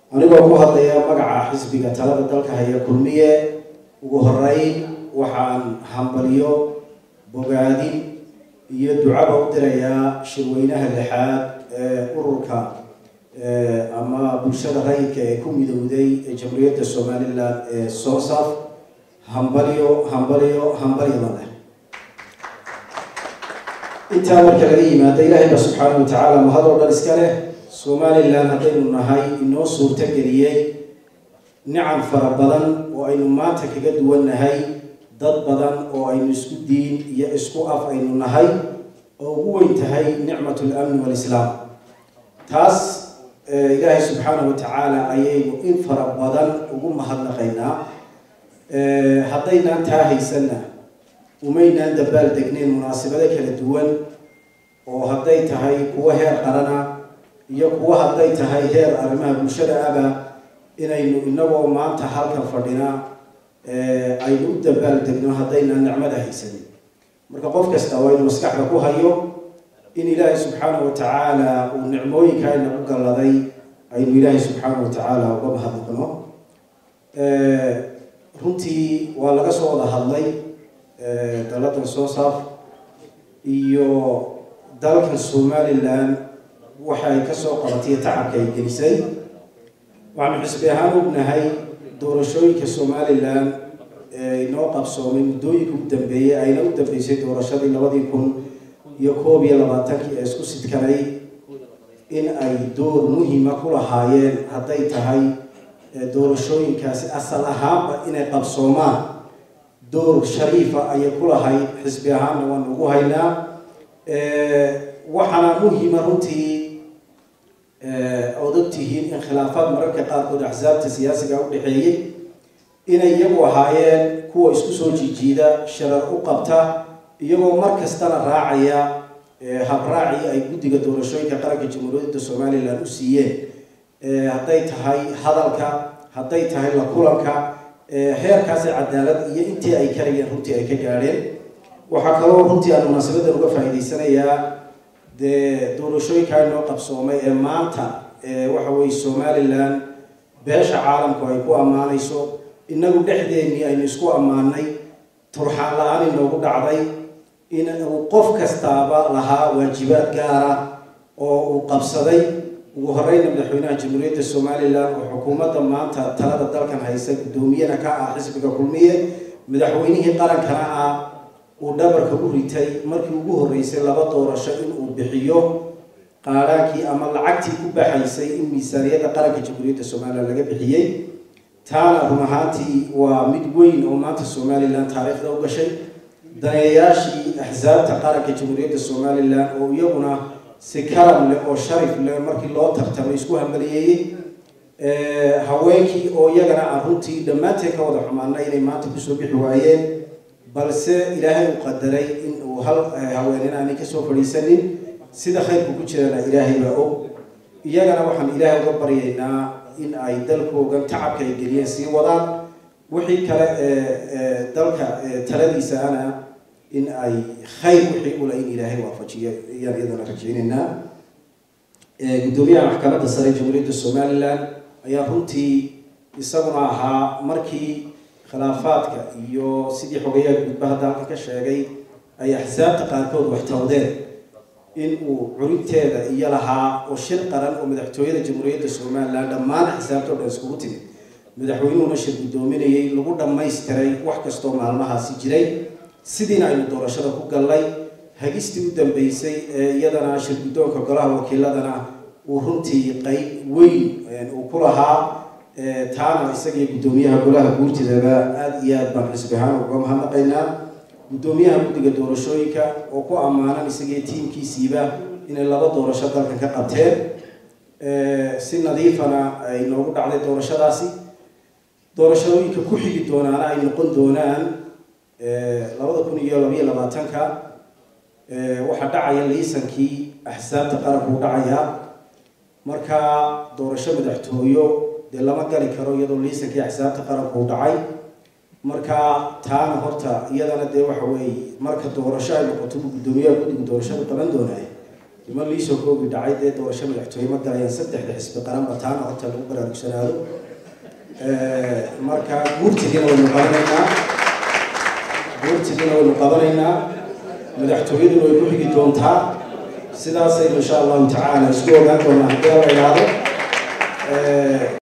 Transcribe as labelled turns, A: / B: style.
A: anigoo ku hadlaya magaca xisbiga talada dalka haya kulmiye ugu horeyn waxaan hambaliyo bogaadin iyo ducaba u dirayaa shirweynaha lixaad ee ururka ama bulshada rayidka ee ku midowday ee jamhuuriyadda somalilan ee soosaf hambalyo hambalyo hambalyaba leh intaa marka laga yimaado ilaahay ba subxaanahu watacaala mahadoo dhan iska leh somalilan haddaynu nahay inoo suurto geliyey nicam fara badan oo aynu maanta kaga duwannahay dad badan oo aynu isku diin iyo isku af aynu nahay oo ugu weyn tahay nicmat lamni walislaam taas ilaahay subxaanahu watacaala ayaynu in fara badan ugu mahadnaqaynaa haddaynaan taa haysanna umaynaan dabaal degnayn munaasabado kala duwan oo hadday tahay kuwo heer qarana iyo kuwo hadday tahay heer arrimaha bulshada aba inaynu inagoo maanta halkan fadhina aynu u dabaal degno haddaynaan nicmada haysanin marka qof kasta waa inu maskaxda ku hayo in ilaahay subxaanahu watacaala uu nicmooyinka aynagu galladay aynu ilaahay subxaanahu watacaala uga mahadnaqno runtii waa laga soo wada hadlay daladan soosaf iyo dalkan somalilan waxa ay kasoo qabatay tacabka ay gelisay waxaanu xisbi ahaan ognahay doorashooyinka somalilan inoo qabsoomay muddooyinka u dambeeyey ayna u dambeysay doorashadii labadii kun iyo koob iyo labaatankii ee isku sidkanay in ay door muhima ku lahaayeen hadday tahay doorashooyinkaasi asal ahaanba inay qabsoomaan door shariifa ayay ku lahayd xisbi ahaanna waanu ugu haynaa waxaana muhima runtii ood ogtihiin in khilaafaad mararka qaarkood axsaabta siyaasiga u dhexeeyey inay iyagu ahaayeen kuwa isku soo jiijiida sharar u qabta iyagoo mar kastana raacaya habraacii ay guddiga doorashooyinka qaranka jamhuuriyadda somalilan u siiyeen hadday tahay hadalka hadday tahay la kulanka heerkaasi cadaalad iyo intii ay karayeen runtii ay ka gaadheen waxaa kaloo runtii aan munaasabadan uga faa'iidaysanayaa dee doorashooyinka inoo qabsoomay ee maanta waxa weye somalilan beesha caalamku ay ku ammaanayso inagu dhexdeennii aynu isku ammaanay turxaan la-aan inoogu dhacday in uu qof kastaaba lahaa waajibaad gaara oo uu qabsaday ugu horeyna madaxweynaha jamhuuriyadda somalilan oo xukuumadda maanta talada dalkan haysa guddoomiyana ka ah xisbiga kulmiye madaxweynihii qarankana ah uu dhabarka u ritay markii ugu horreysay laba doorasho inuu bixiyo qaadhaankii ama lacagtii ku baxaysay in miisaaniyadda qaranka jamhuuriyadda somalilan laga bixiyey taana run ahaantii waa mid weyn oo maanta somalilan taariikhda u gashay daneeyayaashii axsaabta qaranka jamhuuriyadda somalilan oo iyaguna si karam leh oo sharif leh markii loo tartamay isku hambaliyeeyey haweenkii oo iyagana aan runtii dhammaanteen ka wada xumaana inay maanta kusoo bixi waayeen balse ilaahay uu qadaray in uu hal haween inaanay kasoo fadhiisanin sida khayrku ku jirana ilaahay baa og iyagana waxaan ilaahay uga baryaynaa in ay dalkoogan tacabka ay geliyeen sii wadaan wixii kale ee dalka taladiisaana in ay khayr wixii ula in ilaahay waafajiyo ayaan iyadana rajaynaynaa guddoomiyaha maxkamadda sare jamhuuriyadda somalilan ayaa runtii isaguna ahaa markii khilaafaadka iyo sidii xogayaha gudba hadda halka ka sheegay ay axsaabta qaarkood wax tawdeen in uu curinteeda iyo lahaa oo shir qaran oo madaxtooyada jamhuuriyadda somalilan dhammaan axsaabta o dhan iskugu timid madaxweynuhuna shir guddoominayay lagu dhammaystiray wax kastoo maalmahaasi jiray sidiina aynu doorashada ku gallay hagistii u dambeysay ee iyadana shir guddoonka golaha wakiiladana uu runtii qeyb weyn uu ku lahaa taana isagiyo guddoomiyaha golaha guurtidaba aada iyo aad baan xisbi ahaan uga mahadnaqaynaa guddoomiyaha guddiga doorashooyinka oo ku ammaanan isagiyo tiimkiisiiba inay laba doorasho dalkan ka qabteen si nadiifana ay noogu dhacday doorashadaasi doorashooyinka ku xigi doonaana ay noqon doonaan labada kun iyo labayo labaatanka waxaa dhacaya liisankii axsaabta qaranku u dhacayaa marka doorasho madaxtooyo dee lama gali karo iyadoo liisankii axsaabta qaranku u dhacay marka taana horta iyadana dee waxa weeye marka doorasho ay noqoto guddoomiyaha guddiga doorashada qaban doonaaye niman liisoo koogi dhacay dee doorasho madaxtooye ma galayaan saddexda xisbi qaranba taana horta lagu baraarugsanaado marka guurtigiina waynu qabanaynaa guurtigiina waynu qabanaynaa madaxtooyaduna way ku xigi doontaa sidaasaynu insha allahu tacaala isku ogaan doonaa haddii la idhaahdo